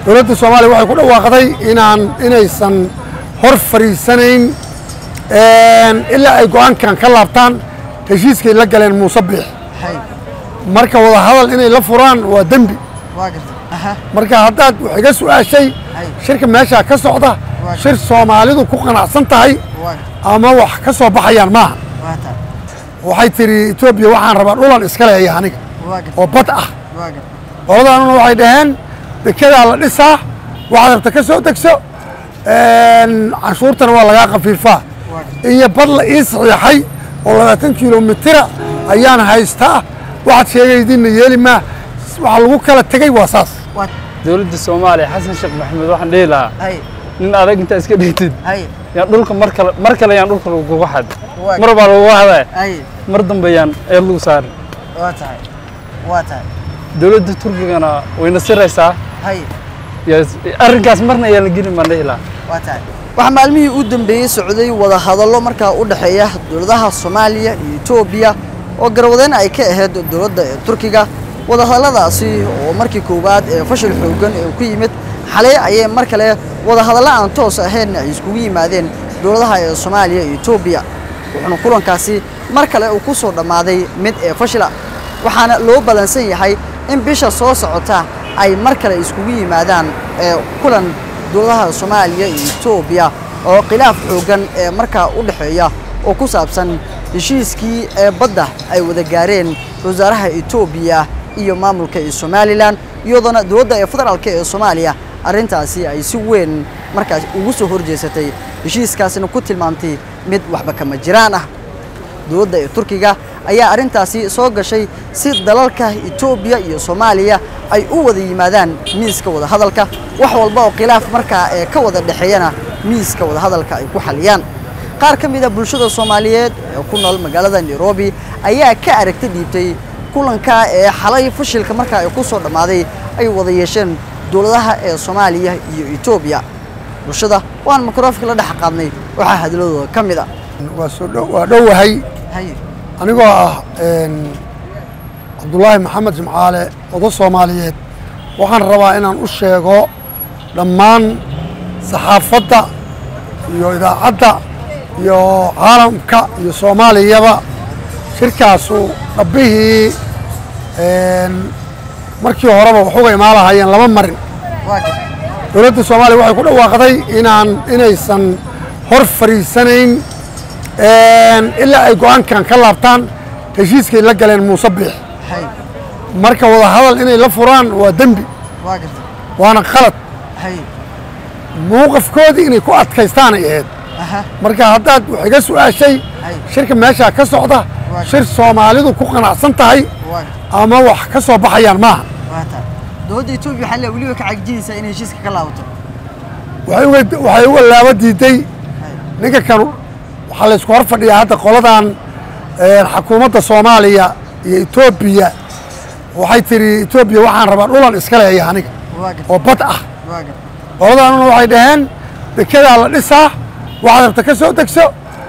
dowladda soomaaliya waxay ku dhawaaqday inaan inaysan hor fadhiisanayn ilaa ay go'aankan ka laabtaan heshiiskay la galeen muuse biix hay marka wada hadal inay la furaan waa dembi waa gartay aha marka haddaad wax iga su'aashay Hay. shirka meeshaa ka socda Waa shir soomaalidu ku qanacsan tahay waa gartay ama wax ka soo baxayaan maaha waa taa waxay tidhi etoobiya waxaan rabaa dhulan iska leeya aniga waa gartay oo bad ah waa gartay qoladaanuna waxay dhaheen dekedaa la dhisaa waxaad rabta ka soo degso canshuurtana waa lagaa khafiifaa waa gartay iyo bad la ii saxiixay oo labaatan kilomitira ayaan haystaa waxaad sheegaydiinna yeeli maa waxa lagu kala tegey waa saas waa dowladda soomaaliya xasan sheekh maxamed waxaan dhihi lahaa hay nin adag intaa iska dhigtid hay yaan dhulka mar kale mar kale yaan dhulka lagugu xad Waa- mar baa lagugu hadaa hay mar dambe yaan eed lagu saarin waa tahay waa tahay dowladda turkigana wayna siraysaa hay Yes, arrinkaas marna ayaan la gelin baan dhihi lahaa waa tahay waxaa maalmihii u dambeeyey socday wada hadallo markaa u dhexeeya dowladaha soomaaliya iyo etoobiya oo garwadeen ay ka ahayd dowladda ee turkiga wadahadalladaasi oo markii koowaad ee fashil xooggan ee ku yimid xalay ayay mar kale wadahadallo aan toos ahayn ay iskugu yimaadeen dowladaha ee soomaaliya iyo etoobiya wuxuuna kulankaasi mar kale uu ku soo dhammaaday mid ee fashila waxaana loo ballansan yahay in bisha soo socota ay mar kale iskugu yimaadaan ee kulan dowladaha soomaaliya iyo etoobiya oo khilaaf xooggan ee markaa u dhexeeya oo ku saabsan heshiiskii ee badda ay wada gaareen wasaaraha etoobiya iyo maamulka ee somalilan iyadoona dowladda ee federaalk ee soomaaliya arrintaasi ay si weyn markaas ugu soo horjeesatay heshiiskaasina ku tilmaamtay mid waxba kama jiraan ah dowladda ee turkiga ayaa arrintaasi soo gashay si dalalka etoobiya iyo soomaaliya ay u wada yimaadaan miiska wadahadalka wax walba oo khilaaf markaa ee ka wada dhexeeyana miiska wadahadalka ay ku xaliyaan qaar ka mid a bulshada soomaaliyeed ee ku nool magaalada nairobi ayaa ka aragti dhiibtay kulanka ee xalay fashilka markaa ay ku soo dhammaaday ay wada yeesheen dowladaha ee soomaaliya iyo etoobiya bulshada waan mikrofonka la dhex qaadnay waxaa hadladooda ka mid a waa soo dhow waa dhowahay haye anigoo ah cabdulaahi maxamed jimcaale odo soomaaliyeed waxaan rabaa inaan u sheego dhammaan saxaafadda iyo idaacadda iyo caalamka iyo soomaaliyaba shirkaasu dhabbihii markii horeba waxuga imaan lahaayeen lama marin waa gartay dowladda soomaaliya waxay ku dhawaaqday inaan inaysan hor fadhiisanayn ilaa ay go'aankan ka laabtaan heshiiskay la galeen muuse biix hay marka wada hadal inay la furaan waa dembi waa gartay waana khalad hay mowqafkoodii inay ku adkaystaanay ahayd aha marka haddaad wax iga su'aashay Hay. shirka meeshaa ka socda Waa shir soomaalidu ku qanacsan tahay waa gartay ama wax ka soo baxayaan maaha waa taa dowladda etoobiya waxaa le weliba ka cagjinaysaa inay heshiiska ka laabato waxay uga waxay uga laaba diiday ninka kan waxaa la isku hor fadhiyaa hadda qoladan een, xukuumadda soomaaliya iyo etoobiya waxay tidhi etoobiya waxaan rabaa dhulan iska leeya aniga waa gartay oo bad ah waa gartay qoladaanuna waxay dhaheen dekedaa la dhisaa waxaad rabta ka soo degso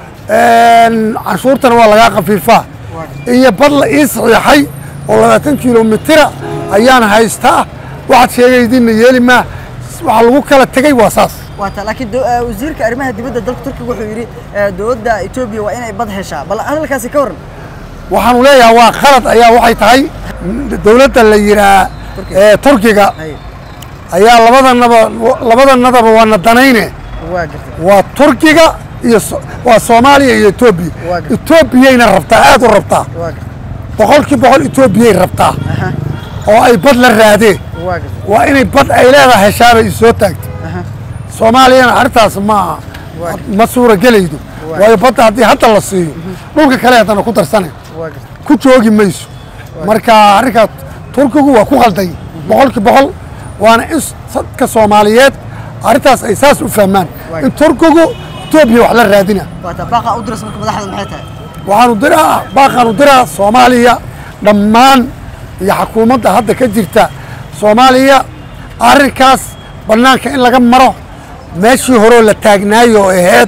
een, canshuurtana waa lagaa khafiifaa waa gartay iyo bad la ii saxiixay oo labaatan kilomitira ayaan haystaa waxaad sheegaydiinna yeeli maa waxa lagu kala tegey waa saas waa taa laakiin do- eh, wasiirka arrimaha dibadda dalka turkiga wuxuu yidhi eh, dowladda etoobiya waa inay bad heshaa bal hadalkaasi ka waran waxaanu leeyahay waa khalad ayaa waxay tahay dowladda la yidhaa ee turkiga hay ayaa labadanaba labadanadaba waana danayne waa gartay waa turkiga iyo so- waa soomaaliya iyo etoobiya Waa gartay. etoobiyayna rabtaa aad u rabtaa waa gartay boqolkii boqol etoobiyay rabtaa aha oo ay bad la raadeen waa gartay waa inay bad ay leedahay heshaabay isoo taagtay aha soomaaliyana arrintaas ma Waa. ma suuragelaydo Waa. waayo badda haddii hadda la siiyo dhulka kale haddana ku darsanay waa gartay ku joogi mayso marka arrinkaas turkigu waa ku qalday boqolkii boqol waana in dadka soomaaliyeed arrintaas ay saas u fahmaan Waa. in turkigu etoobiya wax la raadina waa taa baaqa u diraysa marka madaxda maxay tahay waxaanu diraa baaqaanu diraa soomaaliya dhammaan iyo xukuumadda hadda ka jirta soomaaliya arrinkaas bannaanka in laga maro meeshii horeo la taagnaayo oo ahayd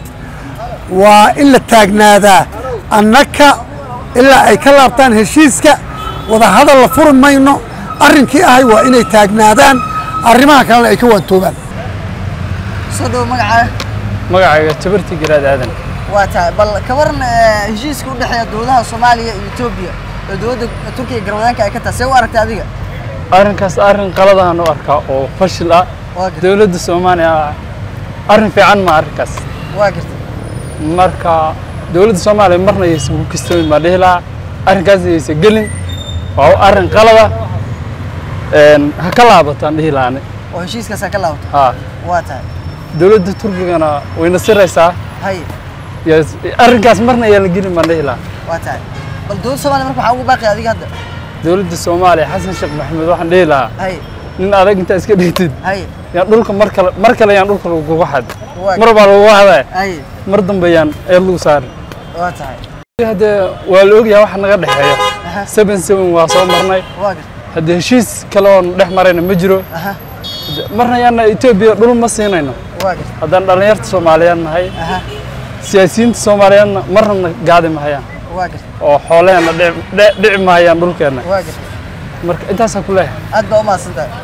waa in la taagnaadaa annaka ilaa ay ka laabtaan heshiiska wadahadal la furi mayno arrinkii ahay waa inay taagnaadaan arrimaha kalena ay ka waantoobaan soo dhawo magacaa magacayga jabarti garaad aadan waa tahay bal ka waran eh, heshiiska u dhexeeya dowladaha soomaaliya iyo etoobiya oo dowladda turkiga garwadaanka ay ka tahay see u aragtay adiga arrinkaas arrin qaladahan u arkaa oo fashil ah waa gartay dowladda soomaaliya arrin fiican ma arrinkaas waa gartay marka dowladda soomaaliya marna ayaysan ku kistoomin baan dhihi lahaa arrinkaas ayaysan gelin waa arrin qalada Een, ha ka laabataan dhihi lahaani oo heshiiskaasaa ka laabato haa waa tahay dowladda turkigana wayna siraysaa hay Yes, arrinkaas marna ayaan la gelin baan dhihi lahaa waa tahay bal dowladda soomaaliya marka waxaa ugu baaqay adiga hadda dowladda soomaaliya xasan sheekh maxamed waxaan dhihi lahaa hay nin adag intaa iska dhigtid hay yaan dhulka mar kale mar kale yaan dhulka lagugu xad Waa- mar baa lagugu xadaa hay mar dambe yaan eed lagu saari waa tahay haddee waa la ogyahay waxa naga dhexeeya aha seven seven waa soo marnay waa gartay haddee heshiis kale oon dhex marayna ma jiro aha marna yaana etoobiya dhul ma siinayno waa gartay haddaan dhallinyarta soomaaliyeed nahay aha siyaasiyiinta soomaaliyeedna marna na gaadi mahayaan waa gartay oo xoolaheenna dhici- dhici dhici mahayaan dhulkeenna waa gartay marka intaasaa ku leeyahay aad baa u mahadsantahay